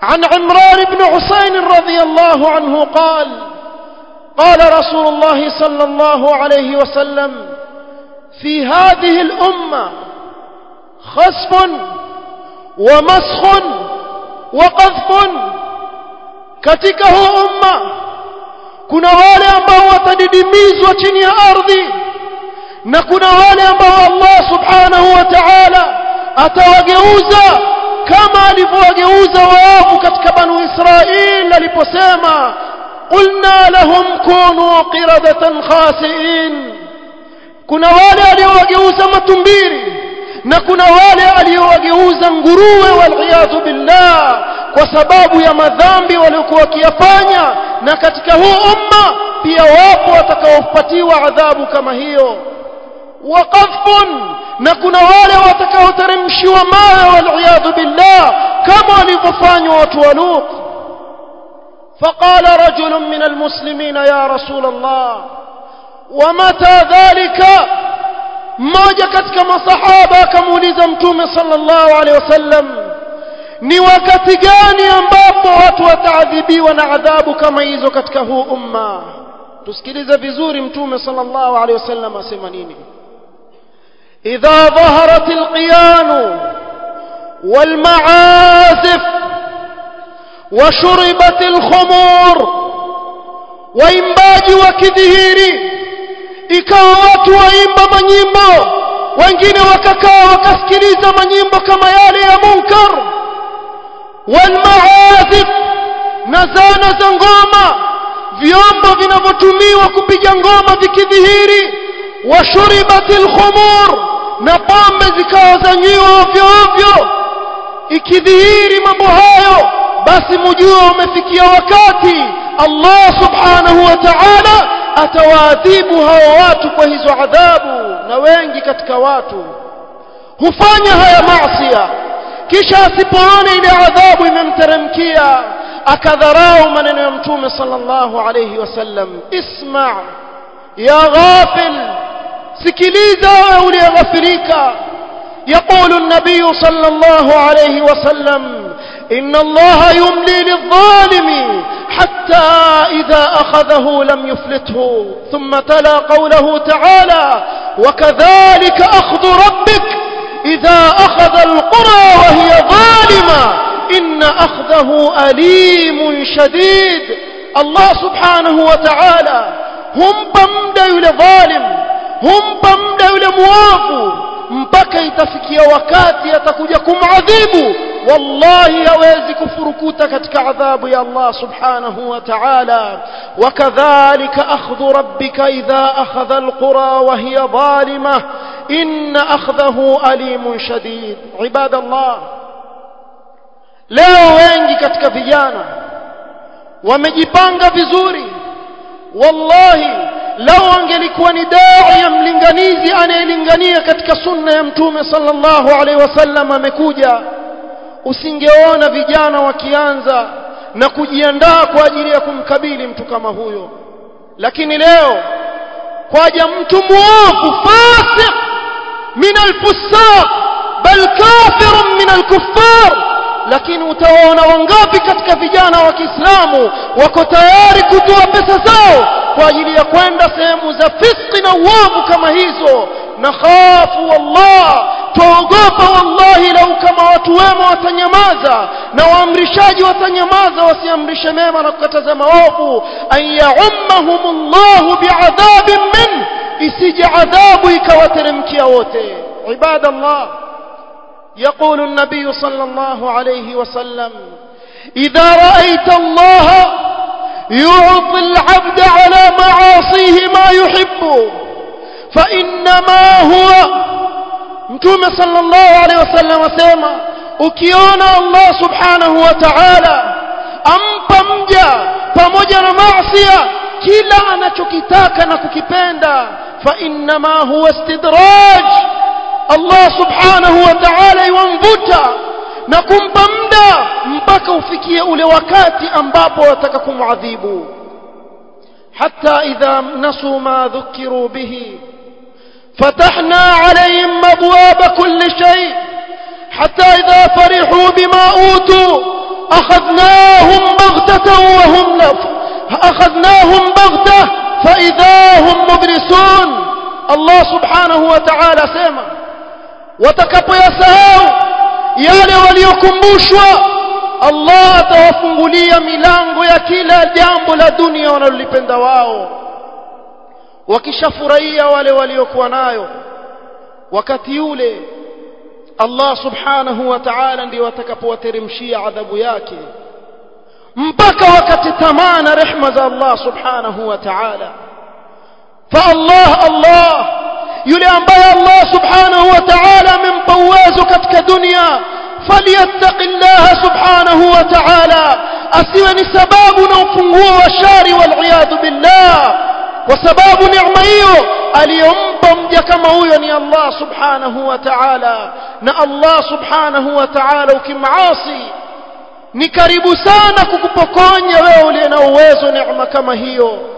عن عمران بن حسين رضي الله عنه قال قال رسول الله صلى الله عليه وسلم في هذه الأمة خسف ومسخ وقذف katika huu umma kuna wale ambao watadidimizwa chini ya ardhi na kuna wale ambao Allah subhanahu wa ta'ala atawageuza kama alivyowageuza waovu katika banu Israil aliposema qulna lahum kunu qiradatan khasiin kuna wale aliowageuza matumbiri na kuna wale aliowageuza nguruwe waliyadhu billah kwa sababu ya madhambi waliokuwa wakiyafanya na katika huu umma pia wapo watakaopatiwa adhabu kama hiyo waqafun na kuna wale watakaoteremshiwa mawe waliyadhu billah kama walivyofanywa watu wa Lut فقال رجل من المسلمين يا رسول الله ومتى ذلك mmoja katika masahaba akamuuliza mtume sallallahu alaihi wasallam ni wakati gani ambapo watu wataadhibiwa na adhabu kama hizo katika huu umma tusikilize vizuri mtume sallallahu alaihi wasallam asema nini idha dhaharat alqiyan والمعازف وشربت الخمور waimbaji wakidhihiri ikawa watu waimba manyimbo wengine wakakaa wakasikiliza manyimbo kama yale ya munkar walmaazif na zana za ngoma vyombo vinavyotumiwa kupiga ngoma vikidhihiri washuribatil khumur na pombe zikawa zanywiwa ovyo ovyo ikidhihiri mambo hayo basi mujue umefikia wakati Allah subhanahu wa ta'ala atawaadhibu hao watu kwa hizo adhabu na wengi katika watu hufanya haya maasiya kisha asipoona ile adhabu imemteremkia akadharau maneno ya mtume sallallahu alayhi wasallam isma ya ghafil sikiliza wewe uliyeghafilika يقول النبي صلى الله عليه وسلم إن الله يملي للظالم حتى إذا أخذه لم يفلته ثم تلا قوله تعالى وكذلك أخذ ربك إذا أخذ القرى وهي ظالمة إن أخذه أليم شديد الله سبحانه وتعالى هم بمد لظالم هم بمد لمواف mpaka itafikia wakati atakuja kumadhibu wallahi hawezi kufurukuta katika adhabu ya Allah subhanahu wa ta'ala wakadhalika akhdhu rabbika idha akhadha alqura wa hiya zalimah inna akhdahu alimun shadid ibadallah leo wengi katika vijana wamejipanga vizuri wallahi lau angelikuwa ni dai ya mlinganizi anayelingania katika sunna ya mtume sallallahu alaihi wasallam amekuja usingeona vijana wakianza na kujiandaa kwa ajili ya kumkabili mtu kama huyo lakini leo kwaja mtu muovu fasik min alfusaq bal kafirun min alkuffar lakini utawaona wangapi katika vijana wa Kiislamu wako tayari kutoa pesa zao kwa ajili ya kwenda sehemu za fiski na uovu kama hizo na khafu wallah tuogopa wallahi lau kama watu wema watanyamaza na waamrishaji watanyamaza wasiamrishe mema na kukataza maovu an yaummahumullahu biadhabin min isije adhabu ikawateremkia wote ibadallah يقول النبي صلى الله عليه وسلم إذا رأيت الله يعطي العبد على معاصيه ما يحب فإنما هو متوم صلى الله عليه وسلم وسلم ukiona Allah subhanahu wa ta'ala ampa mja pamoja na maasiya kila anachokitaka na kukipenda fa innama huwa istidraj Allah subhanahu wa ta'ala yamvuta na kumpa muda mpaka ufikie ule wakati ambapo wataka kumwadhibu hatta idha nasu ma dhukiru bihi فتحنا عليهم أبواب كل شيء حتى إذا فرحوا بما أوتوا أخذناهم بغتة وهم لف أخذناهم بغتة فإذا هم مبلسون الله سبحانه وتعالى سيما watakapoyasahau yale waliokumbushwa Allah atawafungulia milango ya kila jambo la dunia wanalolipenda wao wakishafurahia wale waliokuwa nayo wakati ule Allah subhanahu wa ta'ala ndio atakapowateremshia adhabu yake mpaka wakati tamaa na rehma za Allah subhanahu wa ta'ala fa Allah Allah yule ambaye Allah subhanahu wa ta'ala amempa uwezo katika dunia falyattaqillaha subhanahu wa ta'ala asiwe ni sababu na ufunguo wa shari wal billah kwa sababu neema hiyo aliyompa mja kama huyo ni Allah subhanahu wa ta'ala na Allah subhanahu wa ta'ala ukimasi ni karibu sana kukupokonya wewe uliye na uwezo neema kama hiyo